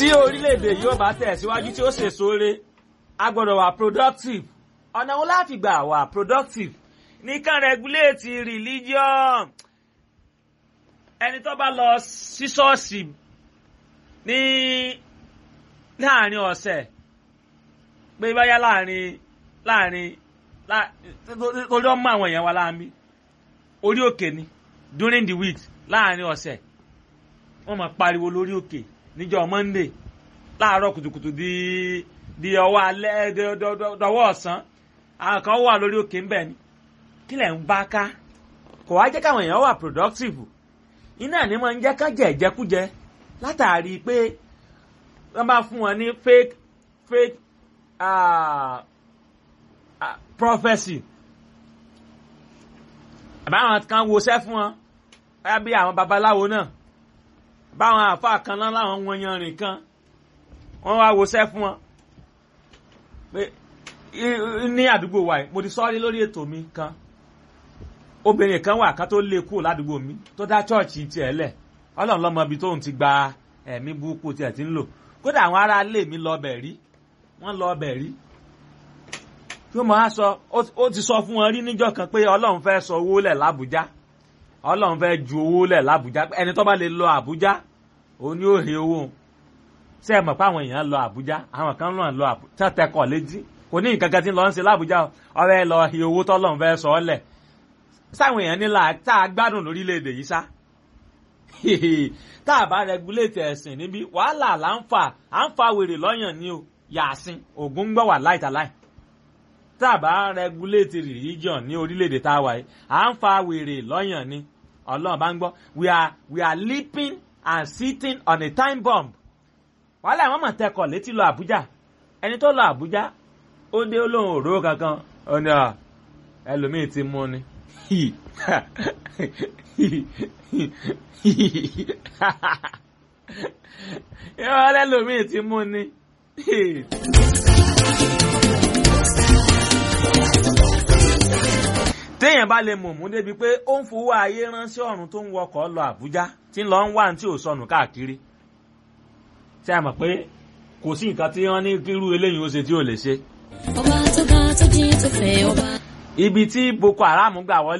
tí orílẹ̀-èdè yóò bá tẹ̀síwájú tí ó ṣèso re a gbọ́dọ̀ wà productive ọ̀nà wo láti gbà wà productive nìkan regulate religion ẹni tó bá lọ sí ṣọ́ọ̀ṣì ní láàrin ọ̀sẹ̀ pé báyá láàrin láàrin torí ọmọ àwọn èèyàn wa láàmì orí òkè ni during the week láàrin ọ̀sẹ̀ wọ́n máa pariwo lórí òkè níjọ́ monday láàárọ̀ kùtùkùtù di di ọwọ́ alẹ́ dọwọ́ ọ̀sán àwọn kan wà lórí òkè ń bẹ̀ ni kí lẹ̀ ń bá ká kò wá jẹ́ káwọn èèyàn wà productive iná ní máa ń jẹ́ ká jẹ ìjẹkújẹ látàrí pé wọ́n bá fún wọn ní fake fake uh, uh, prophecy àbáwọn kan woṣẹ́ fún wọn báyà bí àwọn babaláwo náà báwọn àáfàá kan náà láwọn wọn yanrìn kan wọ́n wá woṣẹ́ fún wọn pé ní àdúgbò wa yìí mo ti sọ́ọ́rí lórí ètò mi kan obìnrin kan wà kan tó lé kúrò ládùúgbò mi tó dá chọ́ọ̀chì tiẹ̀ lẹ̀ ọlọ́run lọ́mọ ibi tóun ti gba ẹ̀mí burúkú tiẹ̀ ti ń lò kódà àwọn ará ilé mi lọ bẹ̀ rí wọ́n lọ bẹ̀ rí tí ó máa sọ ó ti sọ fún wọn rí níjọ́ kan pé ọlọ́run fẹ́ sọ owó lẹ̀ lábújá ọlọ́run fẹ́ ju owó lẹ̀ lábújá ẹni tó bá lè lọ àbújá òun ni ó he owó ṣé ẹ mọ̀ pé àwọn èèyàn lọ àbújá àwọn kan náà lọ àbújá tẹkọ̀ létí kò ní nǹkan kan tí ń lọ ń ṣe lábújá ọ̀rẹ́ lọ he owó tọ́lọ́run fẹ́ sọ ọ́ lẹ̀ sáwọn èèyàn nílà tá a gbádùn lórílẹ̀‐èdè yìí sá tá a bá rẹgúléètì ẹ̀sìn níbí wàhálà là ń fà à ń fa wèrè lọ́yàn ní o yàsìn ògún gbọ́ wà láìtàláì tá a bá rẹgúléètì religion ní orílẹ̀‐èdè tá a wà yìí à ń fa wèrè lọ́yàn ní ọlọ́run bá ń gbọ́ we are we are leaping and sitting on a time bomb wàhálà àwọn mọ̀ tẹkọ̀ létí lọ àbújá ẹni tó lọ àbújá ó dé olóhùn òróró kankan ó ní ẹlòmíì ti mú ni yọ lẹ́lòmíì ti mú ni. téèyàn bá lè mọ̀mú débi pé ó ń fowó ayé ránṣẹ́ ọ̀run tó ń wọkọ̀ lọ Àbújá tí ń lọ ń wá tí ò sọnù káàkiri tí a mọ̀ pé kò sí nǹkan tí wọ́n ní kírú eléyìí ó ṣe tí ò lè ṣe. ọba tó ga tó jí tó fẹ́ ọba. ibi tí Boko Haram gbà wọlé.